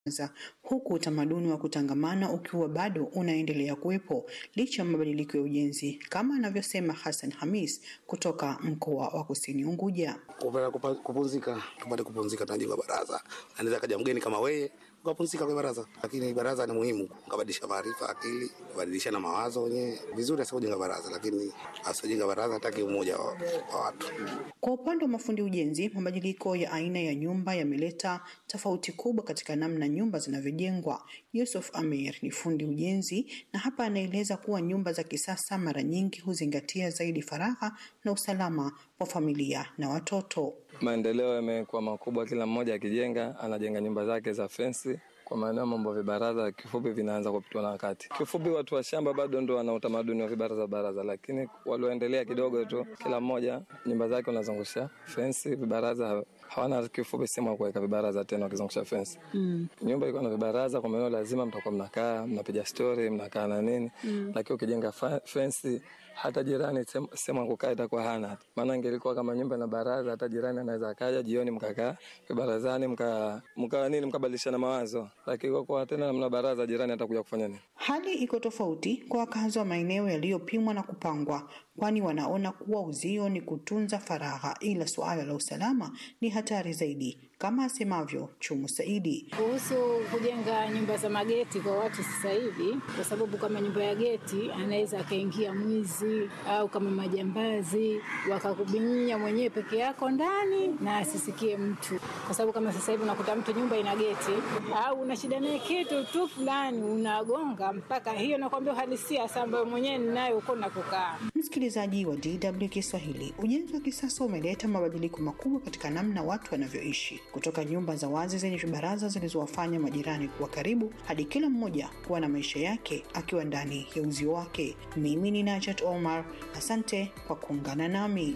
huku utamaduni wa kutangamana ukiwa bado unaendelea kuwepo licha ya mabadiliko ya ujenzi, kama anavyosema Hassan Hamis kutoka mkoa wa Kusini Unguja. kupata kupumzika, tupate kupumzika, tunajenga baraza. Anaweza kaja mgeni kama wewe ukapumzika kwa baraza, lakini baraza ni muhimu, ukabadilisha maarifa, akili, kubadilishana mawazo wenyewe. Vizuri hasa kujenga baraza, lakini asijenga baraza hataki umoja wa, wa watu. Kwa upande wa mafundi ujenzi, mabadiliko ya aina ya nyumba yameleta tofauti kubwa katika namna nyumba zinavyojengwa. Yusuf Amir ni fundi ujenzi na hapa anaeleza kuwa nyumba za kisasa mara nyingi huzingatia zaidi faragha na usalama wa familia na watoto. Maendeleo yamekuwa makubwa, kila mmoja akijenga anajenga nyumba zake za fensi kwa maana mambo ya vibaraza kifupi vinaanza kupitwa na wakati. Kifupi, watu wa shamba bado ndo wana utamaduni wa vibaraza baraza, lakini walioendelea kidogo tu, kila mmoja nyumba zake unazungusha fensi, vibaraza hawana kifupi sehemu ya kuweka vibaraza tena, wakizungusha fensi mm. Nyumba iko na vibaraza, kwa maana lazima mtakuwa mnakaa mnapiga stori mnakaa na nini mm. Lakini ukijenga fensi hata jirani sehemu ya kukaa itakuwa hana, maana ingelikuwa kama nyumba na baraza, hata jirani anaweza akaja jioni mkakaa vibarazani mka mka nini mkabadilishana mawazo, lakini kwa kuwa tena mna baraza, jirani atakuja kufanya nini? Hali iko tofauti kwa wakazi wa maeneo yaliyopimwa na kupangwa, kwani wanaona kuwa uzio ni kutunza faragha, ila suala la usalama ni hatari zaidi, kama asemavyo Chumu Saidi kuhusu kujenga nyumba za mageti kwa watu sasa hivi, kwa sababu kama nyumba ya geti anaweza akaingia mwizi au kama majambazi wakakubinya mwenyewe peke yako ndani na asisikie mtu, kwa sababu kama sasa hivi unakuta mtu nyumba ina geti au una shida naye kitu tu fulani unagonga mpaka hiyo, nakwambia uhalisia sasa ambayo mwenyewe ninayo huko na kukaa. Msikilizaji wa DW Kiswahili, ujenzi wa kisasa umeleta mabadiliko makubwa katika namna watu wanavyoishi, kutoka nyumba za wazi zenye vibaraza zilizowafanya majirani kuwa karibu hadi kila mmoja kuwa na maisha yake akiwa ndani ya uzio wake. Mimi ni Najat Omar, asante kwa kuungana nami.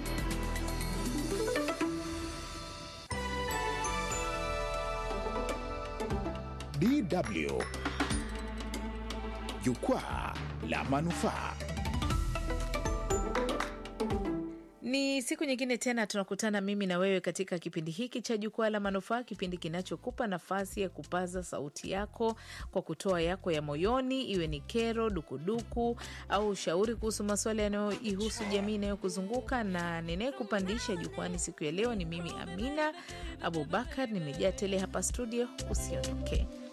DW Jukwaa la Manufaa. Ni siku nyingine tena tunakutana mimi na wewe katika kipindi hiki cha Jukwaa la Manufaa, kipindi kinachokupa nafasi ya kupaza sauti yako kwa kutoa yako ya moyoni, iwe ni kero, dukuduku au ushauri kuhusu masuala yanayoihusu jamii inayokuzunguka. Na ninayekupandisha jukwani siku ya leo ni mimi Amina Abubakar, nimejaa tele hapa studio. Usiondoke.